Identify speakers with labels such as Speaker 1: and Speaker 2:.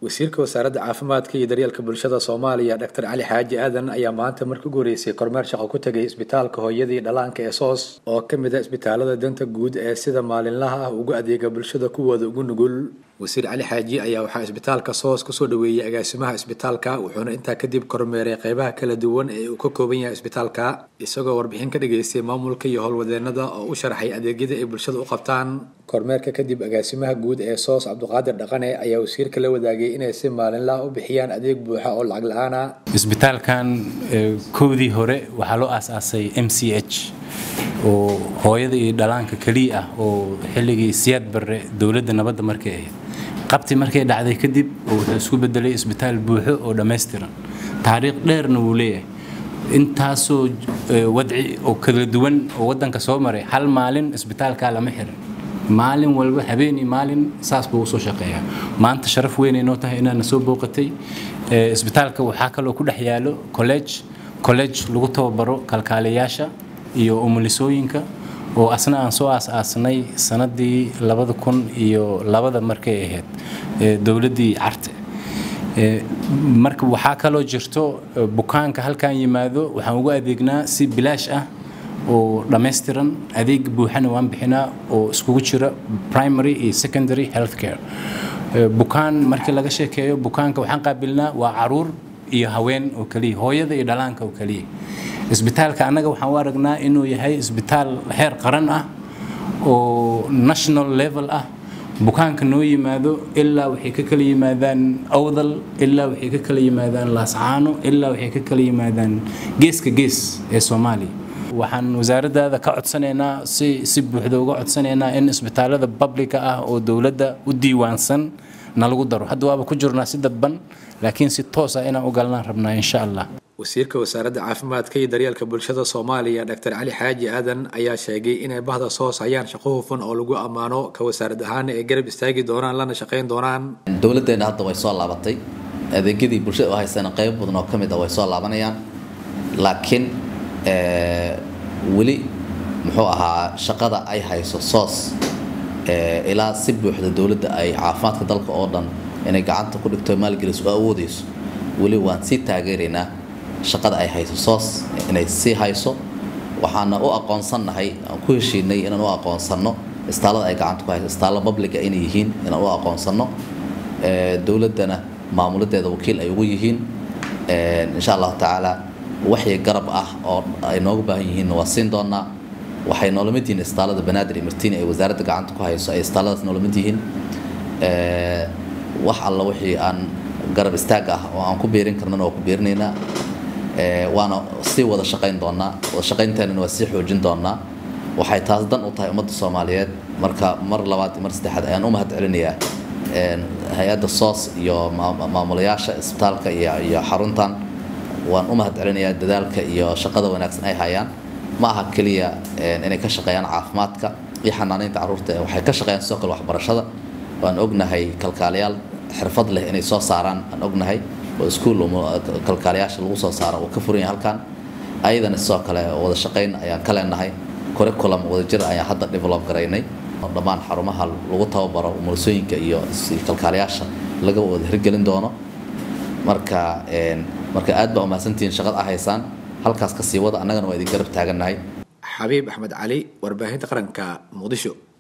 Speaker 1: wasiirka wasaaradda caafimaadka iyo daryeelka bulshada soomaaliya dhaktar cali xaaji aadan ayaa maanta marka ugu horeysay kormeer shaqo ku tegay isbitaalka hooyadii dhallaanka ee soos oo ka mid a isbitaalada danta guud ee sida maalinlaha ah ugu adeega bulshada kuwooda ugu nugul wasiir cali xaaji ayaa waxaa isbitaalka soos kusoo dhaweeyey agaasimaha isbitaalka wuxuuna intaa kadib kormeeray qeybaha kala duwan ee uu ka kooban yahay isbitaalka isagoo warbixin ka dhageystay maamulka iyo howlwadeenada oo u sharaxay adeegyada ay bulshada u qabtaan kormeerka kadib agaasimaha guud ee soos cabdiqaadir dhaqane ayaa wasiirka la wadaagay inay si maalinlaha u bixiyaan adeeg buuxa oo lacag la-aan ah
Speaker 2: isbitaalkan kowdii hore waxaa loo aasaasay m c h oo hooyada iyo dhalaanka keliya ah oo xilligii siyaad barre dowladda nabadda markay ahayd qabti markay dhacday kadib wuxuu isku bedelay isbitaal buuxo oo dhammaystiran taariikh dheerna wuu leeyahay intaasoo wadci oo kala duwan oo waddanka soo maray hal maalin isbitaalkaa lama xirin maalin walba habeenii maalin saas buu usoo shaqeeyaa maanta sharaf weynay noo tahay inaana soo booqatay isbitaalka waxaa kaloo ku dhex yaalo college college lagu tababaro kalkaaliyayaasha iyo umulisooyinka oo asna aan soo aas-aasnay sanadii labada kun iyo labada markay ahayd dowladdii carte marka waxaa kaloo jirto bukaanka halkan yimaado waxaan ugu adeegnaa si bilaash ah oo dhammaystiran adeeg buuxana waan bixinaa oo iskugu jira primary iyo secondary health care bukaan markii laga sheekeeyo bukaanka waxaan qaabilnaa waa caruur iyo haween oo keliya hooyada iyo dhalaanka oo keliya isbitaalka annaga waxaan u aragnaa inuu yahay isbitaal heer qaran ah oo national level ah bukaanka noo yimaado ilaa waxay ka kala yimaadaan awdal ilaa waxay ka kala yimaadaan laascaano ilaa waxay ka kala yimaadaan geeska gees ee soomaaliya waxaan wasaaraddaada ka codsanaynaa si si buuxda uga codsanaynaa in isbitaalada babliga ah oo dowladda u diiwaansan na lagu daro hadda waaba ku jirnaa si dadban laakiin si toos ah inaan u galnaan rabnaa insha allah
Speaker 1: wasiirka wasaaradda caafimaadka iyo daryeelka bulshada soomaaliya dhaktar cali xaaji aadan ayaa sheegay inay bahda soos hayaan shaqo hufan oo lagu ammaano ka wasaarad ahaan ay garab istaagi doonaan lana shaqayn doonaan
Speaker 3: dowladdeena hadda way soo laabatay adeegyadii bulshada u haysana qaybo badan oo ka mid ah way soo laabanayaan laakiin weli muxuu ahaa shaqada ay hayso soos ilaa si buuxda dowladda ay caafimaadka dalka oo dhan inay gacanta ku dhigto maalgeliso oo awoodayso weli waan sii taageeraynaa shaqada ay hayso soos inay sii hayso waxaana u aqoonsannahay aan ku heshiinay inaan u aqoonsanno istaalada ay gacanta ku hayso istaalla babliga inay yihiin inaan u aqoonsanno dowladdana maamuladeeda wakiil ay ugu yihiin insha allahu tacaala waxii garab ah oo ay nooga baahan yihiinna waa siin doonaa waxay noola mid yihiin istaalada banaadir iyo martiini ay wasaaradda gacanta ku hayso ay istaaladaas noola mid yihiin wax alla wixii aan garab istaag ah oo aan ku beerin karnana waa ku beerinaynaa waana sii wada shaqayn doonaa wada shaqaynteenana waa sii xoojin doonaa waxay taas dan u tahay ummadda soomaaliyeed marka mar labaad iyo mar saddexaad ayaan u mahad celinayaa hay-adda soos iyo maamulayaasha isbitaalka iyo iyo xaruntan waan u mahad celinayaa dadaalka iyo shaqada wanaagsan ay hayaan ma aha keliya inay ka shaqeeyaan caafimaadka iyo xanaanaynta carruurta waxay ka shaqeeyaan sidoo kale waxbarashada waan ognahay kalkaaliyaal xirfad leh inay soo saaraan aan ognahay oo iskuul kalkaaliyaasha lagu soo saaro uu ka furan yahay halkan ayadana sidoo kale wada shaqayn ayaan ka leenahay curriculum wadajir ayaan hadda develop garaynay dhammaan xarumaha lagu tababaro umulisooyinka iyo kalkaaliyaasha laga wada hirgelin doono marka marka aad baa umahadsantihiin shaqad ah haysaan halkaas ka sii wada annagana waa idin garab taagannahay
Speaker 1: xabiib axmed cali warbaahinta qaranka muqdisho